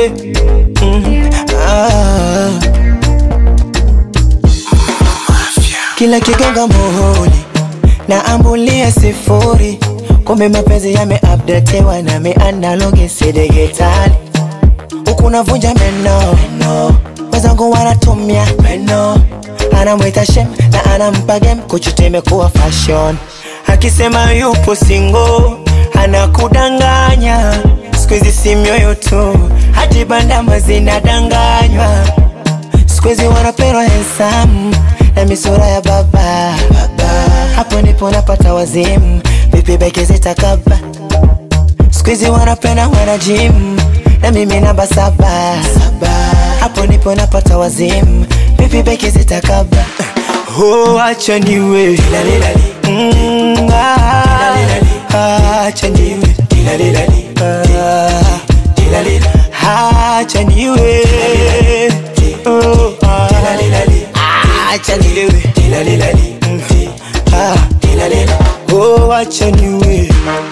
yeah. mm. ah. Kila kigonga muhuri na ambulia sifuri, kumbe mapenzi yameupdatewa na mianalogi si digitali. Huku navunja meno meno, wenzangu wanatumia meno, anamwita shem na anampa game, kuchuta imekuwa fashion. Akisema yupo single anakudanganya, siku hizi si mioyo tu, hadi bandama zinadanganywa siku hizi wanapendwa handsome na misura ya baba, baba. Hapo ndipo napata wazimu, vipi beke zitakaba. Siku hizi wanapenda wana gym na mimi namba saba, saba. Hapo ndipo napata wazimu, vipi beke zitakaba. Oh, acha niwe Mm, ah, acha niwe Ah, acha niwe Oh, ah, acha niwe Mm, ah, oh, acha niwe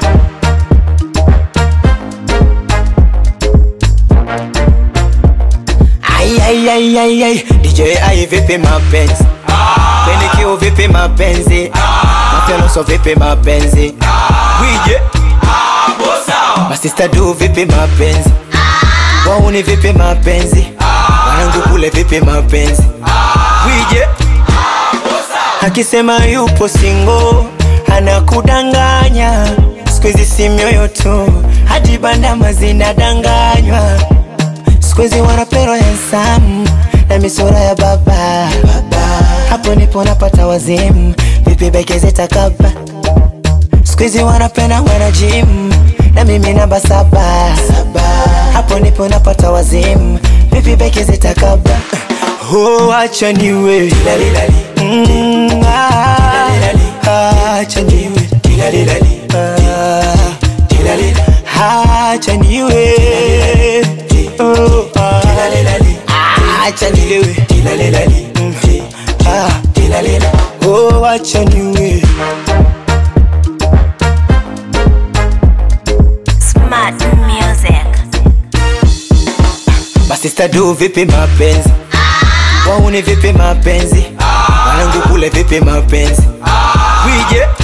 Ai, ai, ai, ai, ai. DJ ai vipi mapenzi Penikio vipi mapenzi Mafyanoso vipi mapenzi Wije Masista du vipi mapenzi Wauni vipi mapenzi Wanangu kule vipi mapenzi Wije Akisema yupo single Anakudanganya Siku hizi si mioyo tu Hadi bandama zinadanganywa Siku hizi wanapendwa handsome na misura ya baba, baba. Hapo ndipo napata wazimu, vipi beke zitakaba. Siku hizi wanapenda wana gym na mimi namba saba, saba. Hapo ndipo napata wazimu, vipi beke zitakaba. Oh, acha niwe Mm, ah, ah, acha niwe Ah, acha niwe Oh, ah, ah, acha nilewe Mm, ah, oh, acha niwe Smart music. Masista du vipi mapenzi Wauni vipi mapenzi Wanangu kule vipi mapenzi Wije